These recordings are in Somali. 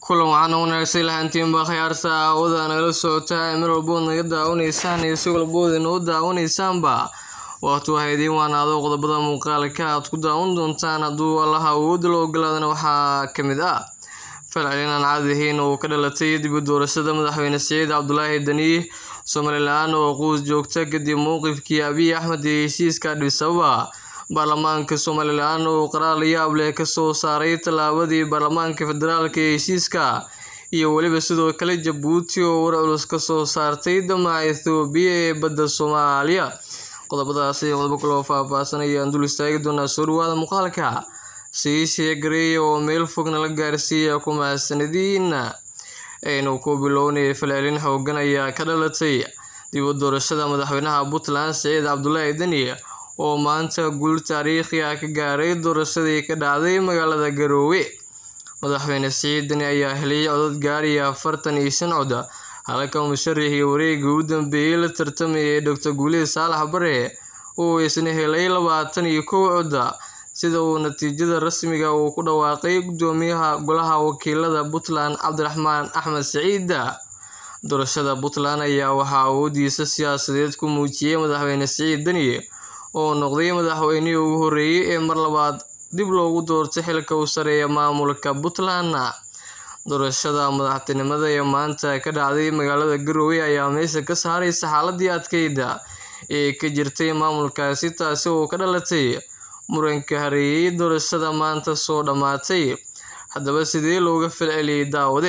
kulan waxaan wanaagsan lahantiinba khiyaarta aawada nagala socotaa meel walbood naga daawanaysaan iyo si walbood inoo daawanaysaanba waqti waxaa idiin waanaado qodobada muuqaalka aad ku daawan doontaan hadduu allaha awoodda la ogolaadana waxaa ka mid ah falcelin aan caadi ahayn oo ka dhalatay dib u doorashada madaxweyne siciid cabdulaahi dani somalilan oo quus joogta kadib mowqifkii abiy axmed iyo heshiiska adhis ababa baarlamaanka somalilan oo qaraar la yaab leh kasoo saaray tallaabadii baarlamaanka federaalka ee heshiiska iyo weliba sidoo kale jabuuti oo war culus kasoo saartay damaca ethoobiya ee badda soomaaliya qodobadaasi qodobo kaloo faahfaahsan ayaan dul istaagi doonaa soo dhawaada muuqaalka sii sheegareeya oo meel fogna la gaarsiiya ku mahadsanadiina aynu ku bilownay falcelin xoogan ayaa ka dhalatay dib u doorashada madaxweynaha puntland siciid cabdulaahi deni oo maanta guul taariikhi ah ka gaaray doorashadii ka dhacday magaalada garoowe madaxweyne siciid deni ayaa helay codad gaaraya afartan iyo shan cod halka musharaxii wareegii u dambeeyey la tartamayay doctor guuleed saalax bare uu isna helay labaatan iyo kow cod sida uu natiijada rasmiga uu ku dhawaaqay gudoomiyaha golaha wakiilada puntland cabdiraxmaan axmed siciid doorashada puntland ayaa waxaa awoodiisa siyaasadeed ku muujiyey madaxweyne siciid deni oo noqday madaxweynihii ugu horreeyey ee mar labaad dib loogu doortay xilka u sareeya maamulka puntland doorashada madaxtinimada ee maanta ka dhacday magaalada garowe ayaa meesha ka saaraysa xaaladii adkeyda ee ka jirtay maamulkaasi taasi oo ka dhalatay muranka hareeyey doorashada maanta soo dhammaatay haddaba sidee looga falceliyey daawade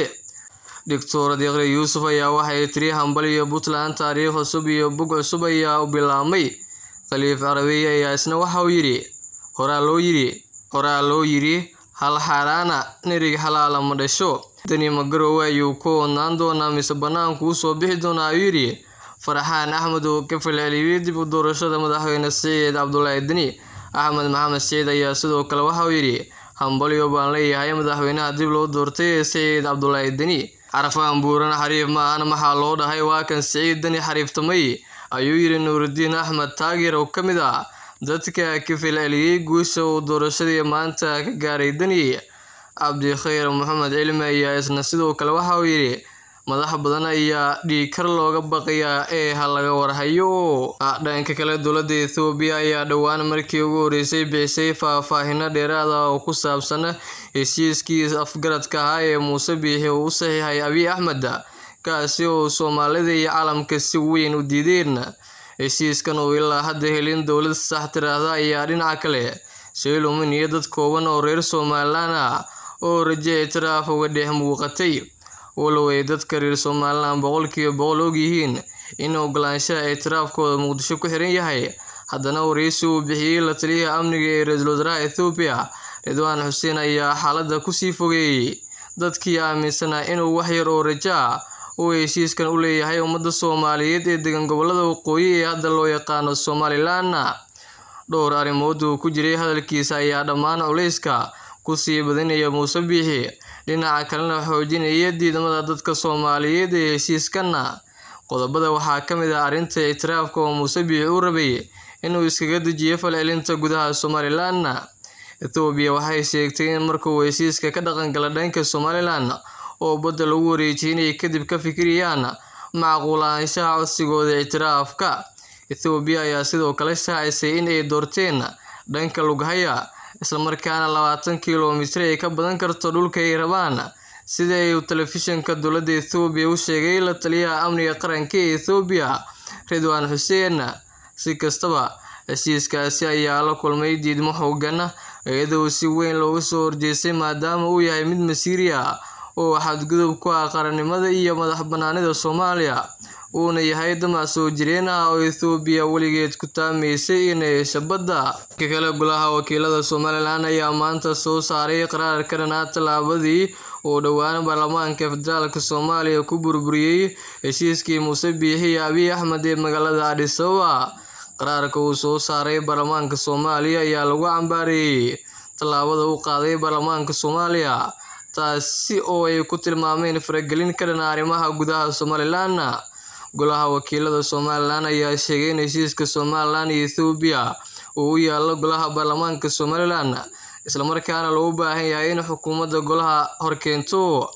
doctor deeqre yuusuf ayaa waxay tiri hambal iyo puntland taariikh cusub iyo bug cusub ayaa u bilaabmay khaliif carabiy ayaa isna waxa uu yidhi horaa loo yidhi horaa loo yidhi hal xaaraana nerig xalaala ma dhasho dani magarowe ayuu ku odnaan doonaa mise banaanku usoo bixi doonaa ayuu yidhi farxaan axmed oo ka falceliyey dib u doorashada madaxweyne siciid cabdulaahi deni axmed maxamed siciid ayaa sidoo kale waxa uu yidhi hambalyo baan leeyahay madaxweynaha dib loo doortay ee siciid cabdulaahi deni carafaan buuran xariif maahan maxaa loo dhahay waa kan siciid deni xariiftamay ayuu yidhi nuuridiin axmed taageer oo ka mid ah dadka ka falceliyey guusha uu doorashadii maanta ka gaaray deni cabdikhayr maxamed cilmi ayaa isna sidoo kale waxa uu yidhi madax badan ayaa dhiigkar looga baqayaa ee ha laga warhayo dhanka kale dowladda ethoobiya ayaa dhowaan markii ugu horeysay bixisay faahfaahino dheeraad ah oo ku saabsan heshiiskii afgaradka ahaa ee muuse biixi uu u saxiixay abiy axmed kaasi oo soomaalida iyo caalamka si weyn u diideen heshiiskan oo ilaa hadda helin dowlad sax tiraahda ayaa dhinaca kale shay luminayo dad kooban oo reer somalilan ah oo raje ictiraaf uga dhex muuqatay walow ay dadka reer somalilan boqolkiiba boqol og yihiin in ogolaanshaha ictiraafkooda muqdisho ku xiran yahay haddana wareysi uu bixiyey la taliyaha amniga ee ra-iisul wasaaraha ethoobiya ridwaan xuseen ayaa xaaladda kusii fogeeyey dadkii aaminsanaa inuu wax yar oo rajo ah uu heshiiskan u leeyahay ummadda soomaaliyeed ee degan gobolada waqooyi ee hadda loo yaqaano somalilan dhowr arrimood uu ku jiray hadalkiisa ayaa dhammaan culayska kusii badinaya muuse biixi dhinaca kalena xoojinaya diidmada dadka soomaaliyeed ee heshiiskanna qodobada waxaa ka mid ah arrinta ictiraafka oo muuse biixi u rabay inuu iskaga dejiyo falcelinta gudaha somalilan ethoobiya waxay sheegtay in marka uu heshiiska ka dhaqangala dhanka somalilan oo badda lagu wareejiyay inay kadib ka fikirayaan macquulaanshaha codsigooda ictiraafka ethoobiya ayaa sidoo kale shaacisay in ay doorteen dhanka lughaya islamarkaana labaatan kilomitir ay ka badan karto dhulka ay rabaan sida ay telefishinka dowladda ethoobiya u sheegay la taliyaha amniga qaranka ee ethoobiya ridwaan xuseen si kastaba heshiiskaasi ayaa la kulmay diidmo xoogan iyadoo si weyn looga soo horjeestay maadaama uu yahay mid masiiri ah oo xadgudub ku ah qarannimada iyo madax banaanida soomaaliya uuna yahay damac soo jireen ah oo ethoobiya weligeed ku taamaysay inay hesho badda ka kale golaha wakiilada somalilan ayaa maanta soo saaray qaraar ka dhanaa tallaabadii uu dhowaan baarlamaanka federaalk soomaaliya ku burburiyey heshiiskii muuse biixi iyo abiy axmed ee magaalada adhis ababa qaraarka uu soo saaray baarlamaanka soomaaliya ayaa lagu cambaareeyey tallaabada u qaaday baarlamaanka soomaaliya taasi oo ay ku tilmaameen faragelin ka dhana arrimaha gudaha somalilan golaha wakiilada somalilan ayaa sheegay in heshiiska somalilan iyo ethoobiya uu u yaalo golaha baarlamaanka somalilan islamarkaana loo baahan yahay in xukuumadda golaha horkeento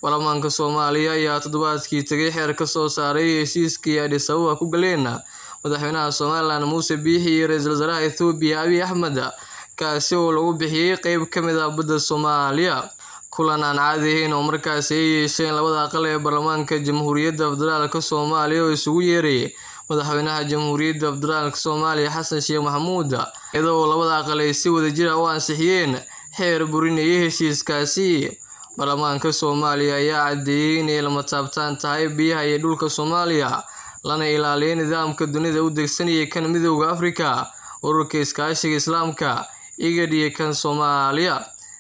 baarlamaanka soomaaliya ayaa toddobaadkii tegay xeer ka soo saaray heshiiskii adhis ababa ku galeen madaxweynaha somalilan muuse biixi iyo ra-iisul wasaaraha ethoobiya abiy axmed kaasi oo lagu bixiyey qeyb ka mid ah badda soomaaliya kulan aan caadi ahayn oo markaasi ay yeesheen labada aqal ee baarlamaanka jamhuuriyadda federaalka soomaaliya oo isugu yeeray madaxweynaha jamhuuriyadda federaalka soomaaliya xasan sheekh maxamuud iyadoo labada aqal ay si wadajir ah u ansixiyeen xeer burinayay heshiiskaasi baarlamaanka soomaaliya ayaa caddeeyey inay lama taabtaan tahay biyaha iyo dhulka soomaaliya lana ilaaliyo nidaamka dunida u degsanaya kan midooda afrika ururka iskaashiga islaamka igad iyo kan soomaaliya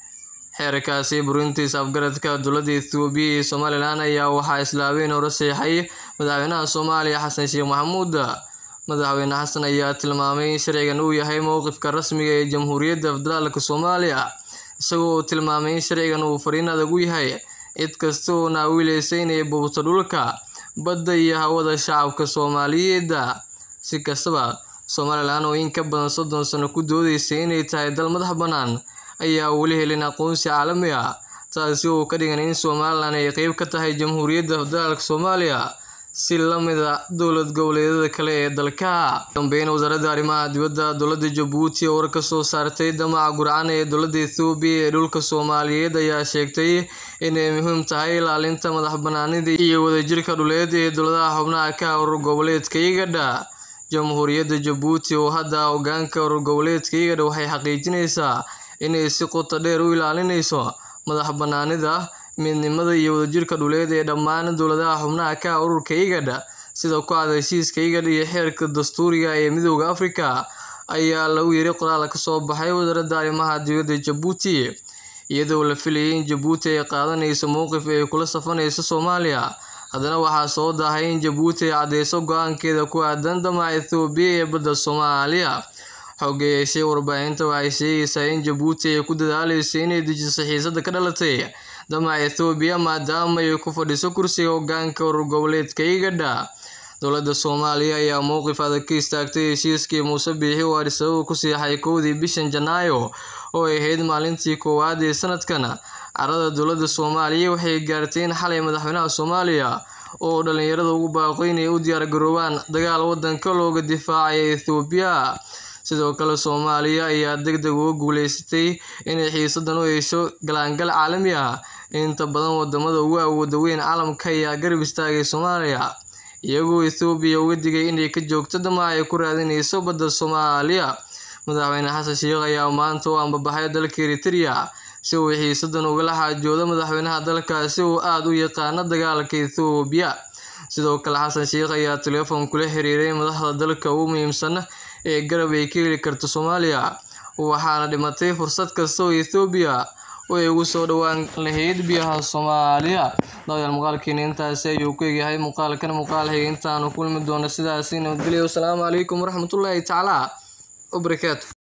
xeerkaasi burintiisa afgaradka dowladda ethoobiya iyo somalilan ayaa waxaa islaabeen hore seexay madaxweynaha soomaaliya xasan sheekh maxamuud madaxweyne xasan ayaa tilmaamay in sharcigan uu yahay mowqifka rasmiga ee jamhuuriyadda federaalka soomaaliya isagoo uu tilmaamay in sharcigan uu fariin adag u yahay cid kasta oo naawilaysa inay buubto dhulka badda iyo hawada shacabka soomaaliyeed si kastaba somalilan oo in ka badan soddon sano ku doodeysay inay tahay dal madax bannaan ayaa weli helin aqoonsi caalami ah taasi oo ka dhigan in somalilan ay qeyb ka tahay jamhuuriyadda federaalka soomaaliya si la mid a dowlad goboleedyada kale ee dalka dambeyn wasaaradda arrimaha dibadda dowladda jabuuti oo war ka soo saartay damaca gurcan ee dowladda ethoobiya ee dhulka soomaaliyeed ayaa sheegtay inay muhiim tahay ilaalinta madax banaanida iyo wadajirka dhuleed ee dowladaha xubnaha ka urur goboleedka igadha jamhuuriyadda jabuuti oo hadda hogaanka urur goboleedka igadha waxay xaqiijinaysaa inay si qoto dheer u ilaalinayso madax banaanida midnimada iyo wadajirka dhuleed ee dhammaan dowladaha xubnaha ka ururka igadha sida ku cad heshiiska igadh iyo xeerka dastuuriga ee midooda afrika ayaa lagu yiri qoraal ka soo baxay wasaaradda arrimaha dibadda jabuuti iyadoo la filayay in jabuuti ay qaadanayso mowqif ay kula safanayso soomaaliya haddana waxaa soo daahay in jabuuti ay caddeyso go-aankeeda ku aadan damaca ethoobiya ee badda soomaaliya xooga yeeshay warbaahinta waxay sheegaysaa in jabuuti ay ku dadaaleyso inay dejiso xiisada ka dhalatay damaca ethoobiya maadaama ay ku fadhiso kursiga hogaanka urur goboleedka igadha dowladda soomaaliya ayaa mowqif adag ka istaagtay heshiiskii muuse biixi oo adhis ababa ku siixay kowdii bishan janaayo oo ay ahayd maalintii koowaad ee sanadkan carada dowladda soomaaliya waxay gaartay in xalay madaxweynaha soomaaliya oo dhalinyarada ugu baaqo inay u diyaargaroobaan dagaal wadanka looga difaacaya ethoobiya sidoo kale soomaaliya ayaa deg deg uga guuleysatay inay xiisadan u hesho galaangal caalami ah inta badan wadamada ugu awooda weyn caalamka ayaa garab istaagay soomaaliya iyagoo ethoobiya uga digay inay ka joogto damaca ay ku raadinayso badda soomaaliya madaxweyne xasan sheekh ayaa maanta u ambabaxay dalka eritrea si uu xiisadan ugala xaajoodo madaxweynaha dalkaasi oo aada u yaqaana dagaalka ethoobiya sidoo kale xasan sheekh ayaa teleefon kula xiriiray madaxda dalka ugu muhiimsan ee garab ay ka heli karto soomaaliya waxaana dhimatay fursad kasta oo ethoobiya oo ay ugu soo dhowaan lahayd biyaha soomaaliya daawadayaal muuqaalkeena intaasi ayuu ku egyahay muuqaalkan muuqaal xiga intaanu kulmi doono sidaasi nabadgelyo wasalaamu calaykum waraxmatullaahi tacaala wabarakaatu